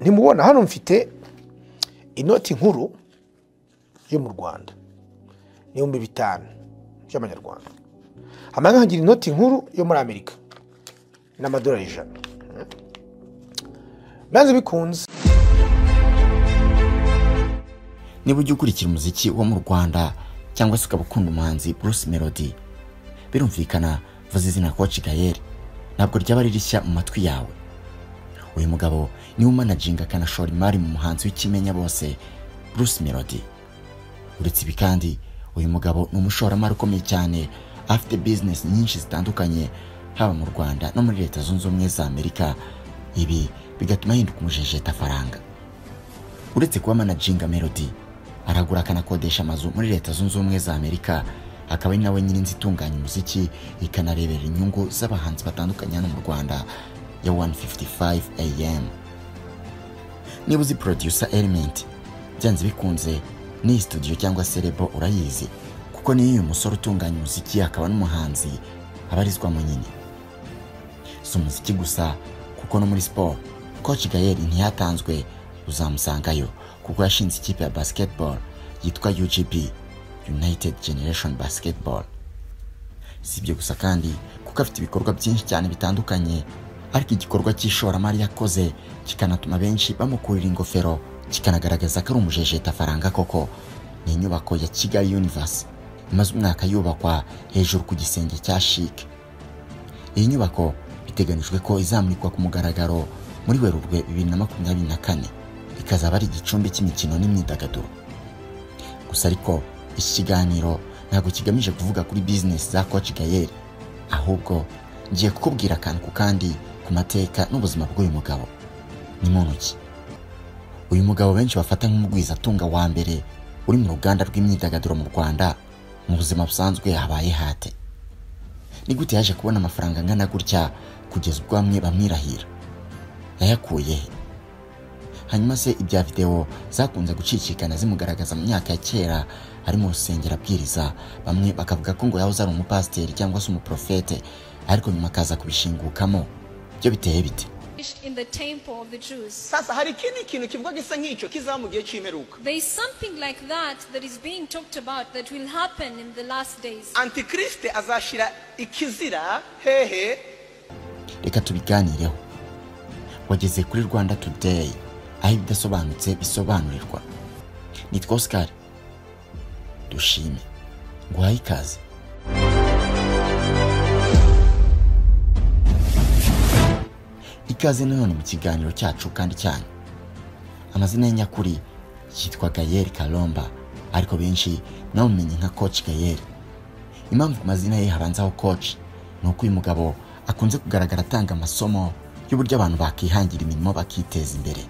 ntimubona hano mfite inoti nkuru yo mu rwanda n'ibihumbi bitanu by'amanyarwanda hamwe nkagira inoti nkuru yo muri amerika n'amadolari ijana maze bikunze niba ujya ukurikira umuziki wo mu rwanda cyangwa se ukaba ukunda umuhanzi bruce melody birumvikana vuza izina koci gayeri ntabwo ryaba ari rishya mu matwi yawe uyu mugabo niwe umanaginga akanashora imari mu muhanzi w'ikimenya bose bruce melody uretse ibi kandi uyu mugabo ni umushoramari ukomeye cyane afite bizinesi nyinshi zitandukanye haba mu rwanda no muri leta zunze ubumwe za amerika ibi bigatuma ahinduka umujejetafaranga uretse kuba managinga melody aragura akanakodesha amazu muri leta zunze ubumwe za amerika akaba ari nawe nyirinzi itunganya umuziki ikanarebera inyungu z'abahanzi batandukanye hano mu rwanda ya 155 am niba uzi producer element byanze bikunze n'iyi studio cyangwa se rebo urayizi kuko niyo uyu musore utunganya umuziki akaba n'umuhanzi abarizwa mu nyine si umuziki gusa kuko no muri siporo coach gayeri ntiyatanzwe uzamusangayo kuko yashinze ikipe ya basketball yitwa ugp united generation basketball si ibyo gusa kandi kuko afite ibikorwa byinshi cyane bitandukanye ariko igikorwa cy'ishoramari yakoze kikanatuma benshi bamukurira ingofero kikanagaragaza ko ari umujejetafaranga koko ni inyubako ya kigali universe imaze umwaka yubakwa hejuru ku gisenge cya shike iyi nyubako biteganijwe ko izamurikwa ku mugaragaro muri werurwe bibiri na makumyabiri na kane ikazaba ari igicumbi cy'imikino n'imyidagaduro gusa ariko iki kiganiro ntabwo kigamije kuvuga kuri bizinesi za koci gayeri ahubwo ngiye kukubwira akantu ku kandi ku mateka n'ubuzima bw'uyu mugabo ni mu ntoki uyu mugabo benshi bafata nk'umugwizatunga wa mbere uri mu ruganda rw'imyidagaduro mu rwanda mu buzima busanzwe habaye hate ni gute yaje kubona amafaranga angana gutya kugeza ubwo bamwe bamwirahira yayakuye he hanyuma se ibya videwo zakunze gucicikana zimugaragaza mu myaka ya kera ari mu rusengero abwiriza bamwe bakavuga ko ngo yahoze ari umupasiteri cyangwa se umuprofete ariko nyuma akaza kubishingukamo byo biteye bite in the temple of the Jews. sasa hari ikindi kintu kivuga gisa nk'icyo kizaba mu gihe cy'imperuka There is something like that that is being talked about that will happen in the last days. antikirisite azashyira ikizira hehe reka tubiganireho wageze kuri rwanda today aho ibidasobanutse bisobanurirwa nitwa oscar dushime nguhaye ikaze ikaze nanone mu kiganiro cyacu kandi cyanyu amazina ye nyakuri yitwa gayeri karomba ariko benshi namumenye nka koci gayeri impamvu ku mazina ye habanzaho koci ni uko uyu mugabo akunze kugaragara atanga amasomo y'uburyo abantu bakihangira imirimo bakiteza imbere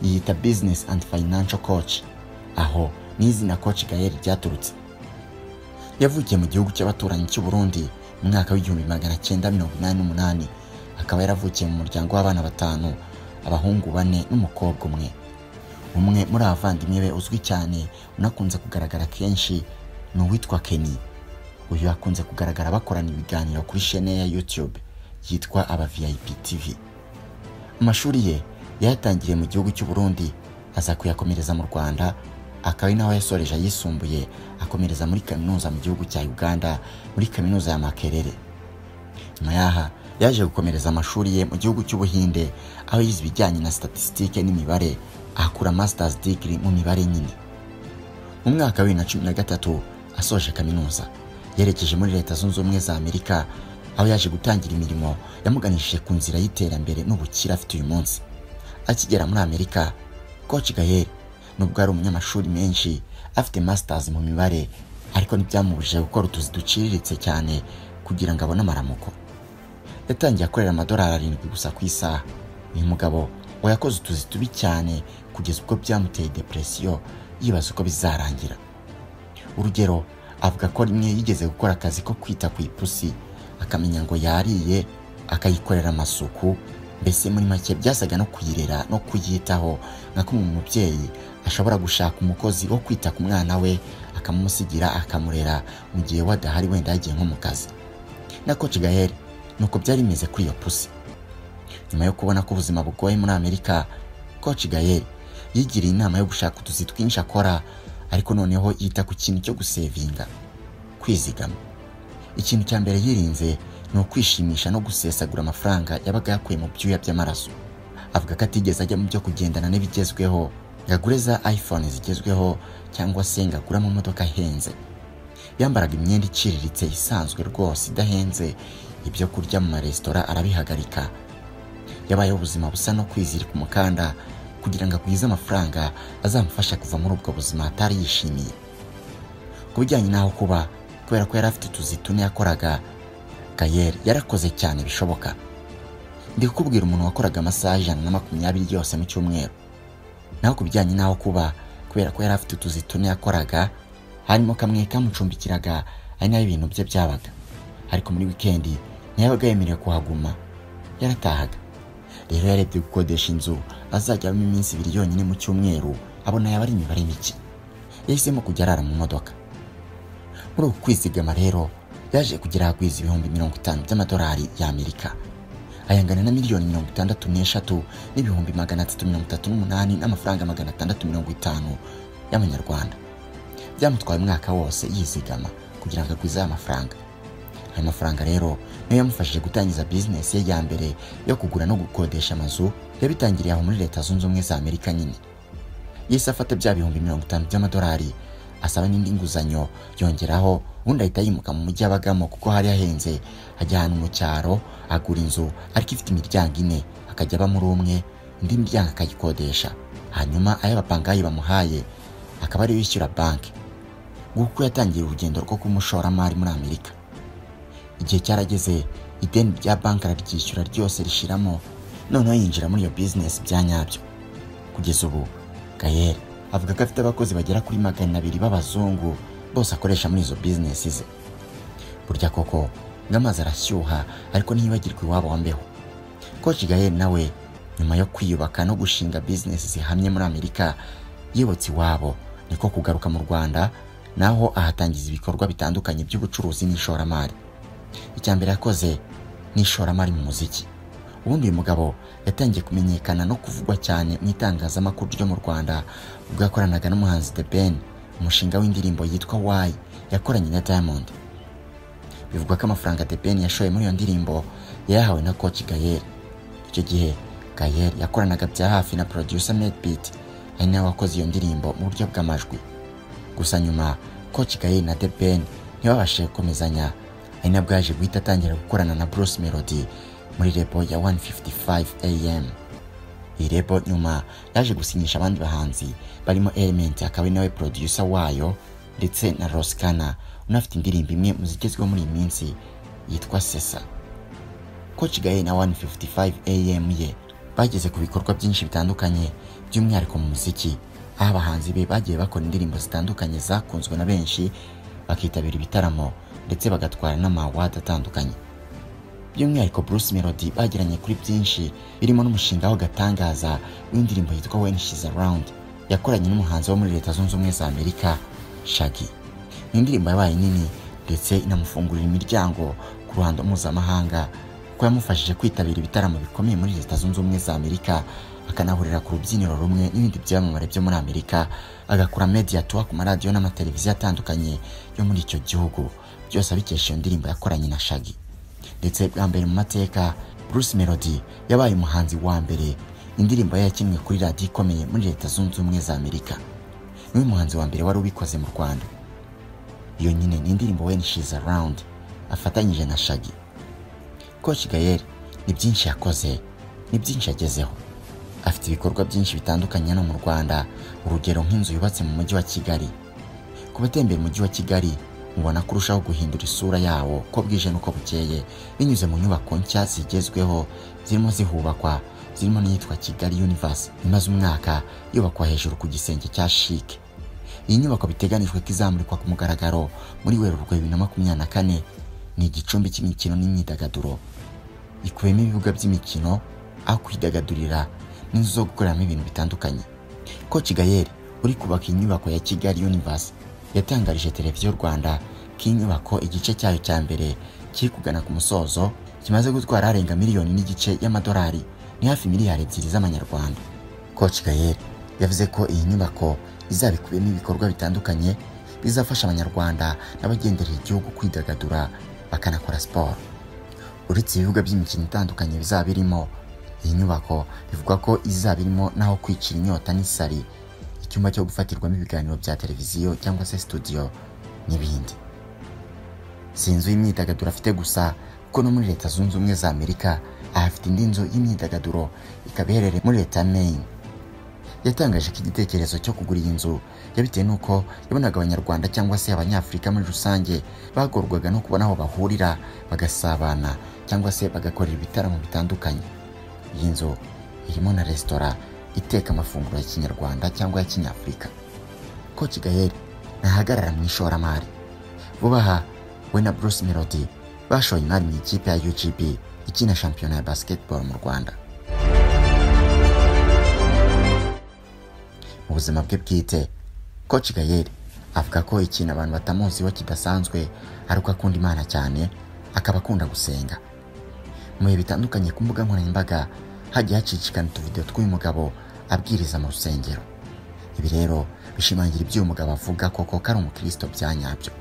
yiyita bizinesi andi fayinansho koci aho n'izina koci gayeri ryaturutse yavukiye mu gihugu cy'abaturanyi cy'u Burundi mu mwaka w'igihumbi magana cyenda mirongo inani n'umunani akaba yaravukiye mu muryango w'abana batanu abahungu bane n'umukobwa umwe umwe muri abavandimwe be uzwi cyane unakunze kugaragara kenshi ni uwitwa keni uyu akunze kugaragara bakorana ibiganiro kuri shene ya youtube yitwa aba vip tv amashuri ye yayatangiriye mu gihugu cy'u Burundi aza kuyakomereza mu rwanda akaba ari naho yasoreje ayisumbuye akomereza muri kaminuza mu gihugu cya uganda muri kaminuza ya makerere nyuma yaha yaje gukomereza amashuri ye mu gihugu cy'ubuhinde aho yize ibijyanye na statisitike n'imibare ahakura masters degree mu mibare nyine mu mwaka wa bibiri na cumi na gatatu asoje kaminuza yerekeje muri leta zunze ubumwe za amerika aho yaje gutangira imirimo yamuganishije ku nzira y'iterambere n'ubukire afite uyu munsi akigera muri amerika koci gaheri nubwo ari umunyamashuri menshi afite masters mu mibare ariko ntibyamubujije gukora utuzi duciriritse cyane kugira ngo abone amaramuko yatangiye akorera amadolari arindwi gusa ku isaha uyu mugabo we yakoze utuzi tubi cyane kugeza ubwo byamuteye depresiyo yibaza uko bizarangira urugero avuga ko rimwe yigeze gukora akazi ko kwita ku ipusi akamenya ngo yariye akayikorera amasuku mbese muri make byasaga no kuyirera no kuyitaho nka kumwe mu mubyeyi ashobora gushaka umukozi wo kwita ku mwana we akamumusigira akamurera mu gihe we adahari wenda yagiye nko mu kazi na koci gaheri nuko byari bimeze kuri iyo pusi nyuma yo kubona ko ubuzima bugoye muri amerika koci gayeri yigiriye inama yo gushaka utuzi twinshi akora ariko noneho yita ku kintu cyo gusevinga kwizigama ikintu cya mbere yirinze ni ukwishimisha no gusesagura amafaranga yabaga yakuye mu byuya by'amaraso avuga ko atigeze ajya mu byo kugendana n'ibigezweho ngo agure za iphone zigezweho cyangwa se ngo agure amamodoka ahenze yambaraga imyenda iciriritse isanzwe rwose idahenze ibyo kurya mu maresitora arabihagarika yabayeho ubuzima busa no kwizirika umukanda kugira ngo agwize amafaranga azamufasha kuva muri ubwo buzima atari yishimiye ku bijyanye n'aho kuba kubera ko yari afite utuzi tune yakoraga gayeri yarakoze cyane bishoboka ndi kukubwira umuntu wakoraga amasaha ijana na makumyabiri yose mu cyumweru naho ku bijyanye n'aho kuba kubera ko yari afite utuzi tune yakoraga harimo kamwe kamucumbikiraga ari nayo ibintu bye byabaga ariko muri wikendi ntiyabaga yemerewe kuhaguma yaratahaga rero yarebye gukodesha inzu azajya abamo iminsi ibiri yonyine mu cyumweru abona yaba ari imibare mike yahisemo kujya arara mu modoka muri uku kwizigama rero yaje kugera ahagwiza ibihumbi mirongo itanu by'amadolari y'amerika ayangana na miliyoni mirongo itandatu n'eshatu n'ibihumbi magana atatu mirongo itatu n'umunani n'amafaranga magana atandatu mirongo itanu y'amanyarwanda byamutwaye umwaka wose yizigama kugira ngo agwize aya mafaranga ayo mafaranga rero niyo yamufashije gutangiza bizinesi ye ya mbere yo kugura no gukodesha amazu yabitangiriye aho muri leta zunze ubumwe za amerika nyine yahise afata bya bihumbi mirongo itanu by'amadolari asaba n'indi nguzanyo yongeraho ubundi ahita yimuka mu mujyi abagamo kuko hari hahenze ajya ahantu mu cyaro agura inzu ariko ifite imiryango ine akajya aba muri umwe indi miryango akayikodesha hanyuma ayo abapangayi bamuhaye akaba ariyo yishyura banki nguko yatangiye urugendo rwo kuba umushoramari muri amerika igihe cyarageze ideni rya banki araryishyura ryose rishiramo noneho yinjira muri iyo bizinesi bya nyabyo kugeza ubu gayeri avuga ko afite abakozi bagera kuri magana abiri b'abazungu bose akoresha muri izo bizinesi ze burya koko ngo amazi arashyuha ariko ntiyibagirwe iwabo wa mbeho koci gayeri nawe nyuma yo kwiyubaka no gushinga bizinesi zihamye muri amerika yibutse iwabo niko kugaruka mu rwanda naho ahatangiza ibikorwa bitandukanye by'ubucuruzi n'ishoramari icya mbere yakoze ni ishoramari mu muziki ubundi uyu mugabo yatangiye kumenyekana no kuvugwa cyane mu itangazamakuru ryo mu rwanda ubwo yakoranaga n'umuhanzi The Ben umushinga w'indirimbo yitwa Why yakoranye na Diamond bivugwa ko amafaranga The Ben yashoye muri iyo ndirimbo yayahawe na Koci Gael icyo gihe Gael yakoranaga bya hafi na producer Medbeat ari nawe wakoze iyo ndirimbo mu buryo bw'amajwi gusa nyuma Koci Gael na The Ben ntibabashije gukomezanya ari nabwo yaje guhita atangira gukorana na Bruce Melody muri rebo ya 155 AM iyi rebo nyuma yaje gusinyisha abandi bahanzi barimo Element akaba ari nawe producer wayo ndetse na Roskana unafite indirimbo imwe mu zigezweho muri iyi minsi yitwa Sesa Coach Gaye na 155 AM ye bageze ku bikorwa byinshi bitandukanye by'umwihariko mu muziki aho abahanzi be bagiye bakora indirimbo zitandukanye zakunzwe na benshi bakitabira ibitaramo ndetse bagatwara n'amawadi atandukanye by'umwihariko Bruce Melody bagiranye kuri byinshi birimo n'umushinga w'agatangaza w'indirimbo yitwa When She's Around yakoranye n'umuhanzi wo muri Leta Zunze Ubumwe za Amerika Shaggy ni indirimbo yabaye nini ndetse inamufungurira imiryango ku ruhando mpuzamahanga kuko yamufashije kwitabira ibitaramo bikomeye muri Leta Zunze Ubumwe za Amerika akanahurira ku rubyiniro rumwe n'ibindi byamamare byo muri Amerika agakora media tour ku maradiyo n'amateleviziyo atandukanye yo muri icyo gihugu byose abikesha iyo ndirimbo yakoranye na Shaggy ndetse bwa mbere mu mateka Bruce Melody yabaye umuhanzi wa mbere indirimbo ye yakinnye kuri radiyo ikomeye muri leta zunze ubumwe za Amerika niwe muhanzi wa mbere wari ubikoze mu Rwanda iyo nyine ni indirimbo When She's Around afatanyije na Shaggy Coach Gael ni byinshi yakoze ni byinshi yagezeho afite ibikorwa byinshi bitandukanye no mu Rwanda urugero nk'inzu yubatse mu mujyi wa Kigali ku batembera umujyi wa Kigali mubona kurushaho guhindura isura yawo ko bwije n'uko bukeye binyuze mu nyubako nshya zigezweho zirimo zihubakwa zirimo n'iyitwa kigali universe imaze umwaka yubakwa hejuru ku gisenge cya chic iyi nyubako biteganijwe ko izamurikwa ku mugaragaro muri werurwe bibiri na makumyabiri na kane ni igicumbi cy'imikino n'imyidagaduro ikubiyemo ibibuga by'imikino aho kwidagadurira n'inzu zo gukoreramo ibintu bitandukanye ko kigayeri uri kubaka inyubako ya kigali universe yatangarije televiziyo rwanda ko inyubako igice cyayo cya mbere kiri kugana ku musozo kimaze gutwara arenga miliyoni n'igice y'amadolari ni hafi miliyari ebyiri z'amanyarwanda koci gayeri yavuze ko iyi nyubako izaba ikubiyemo ibikorwa bitandukanye bizafasha abanyarwanda n'abagenderera igihugu kwidagadura bakanakora siporo uretse ibibuga by'imikino itandukanye bizaba birimo iyi nyubako bivugwa ko izaba irimo n'aho kwicira inyota n'isari icyumba cyo gufatirwamo ibiganiro bya televiziyo cyangwa se studio n'ibindi si inzu y'imyidagaduro afite gusa kuko no muri leta zunze ubumwe za amerika ahafite indi nzu y'imyidagaduro ikaba iherereye muri leta ya maine yatangaje ko igitekerezo cyo kugura iyi nzu yabitewe n'uko yabonaga abanyarwanda cyangwa se abanyafurika muri rusange bagorwaga no kubona aho bahurira bagasabana cyangwa se bagakorera ibitaramo bitandukanye iyi nzu irimo na resitora iteka amafunguro ya kinyarwanda cyangwa ya kinyafurika koci gaheri ntahagarara mu ishoramari vuba aha we na bruce melody bashoye imari mu ikipe ya ugb ikina shampiyona ya basketball mu rwanda mu buzima bwe bwite koci gayeri avuga ko ikintu abantu batamuziho kidasanzwe ari uko akunda imana cyane akaba akunda gusenga mu bihe bitandukanye ku mbuga nkoranyambaga hagiye hacicikana utuvidewo tw'uyu mugabo abwiriza mu rusengero ibi rero bishimangira ibyo uyu mugabo avuga koko ko ari umukristo bya nyabyo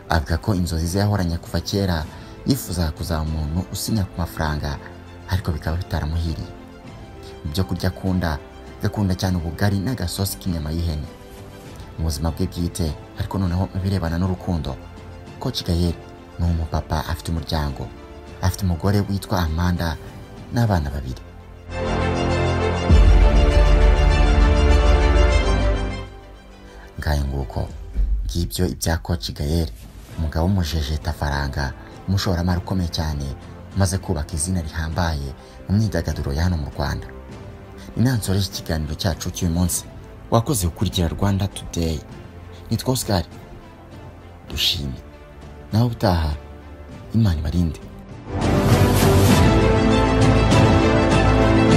avuga ko inzozi ze yahoranye kuva kera yifuzaga kuzaba umuntu usinya ku mafaranga ariko bikaba bitaramuhiriye mu byo kurya akunda agakunda cyane ubugari n'agasosi k'inyama y'ihene mu buzima bwe bwite ariko noneho mu birebana n'urukundo koci gaheri ni umupapa afite umuryango afite umugore witwa amanda n'abana babiri ngayo nguko ngibyo ibya koci gayeri umugabo w'umujejeta faranga umushoramari ukomeye cyane umaze kubaka izina rihambaye mu myidagaduro ya hano mu rwanda inansoreje ikiganiro cyacu cy'uyu munsi wakoze gukurikira rwanda today nitwa oscar dushime nawe utaha imana ibarinde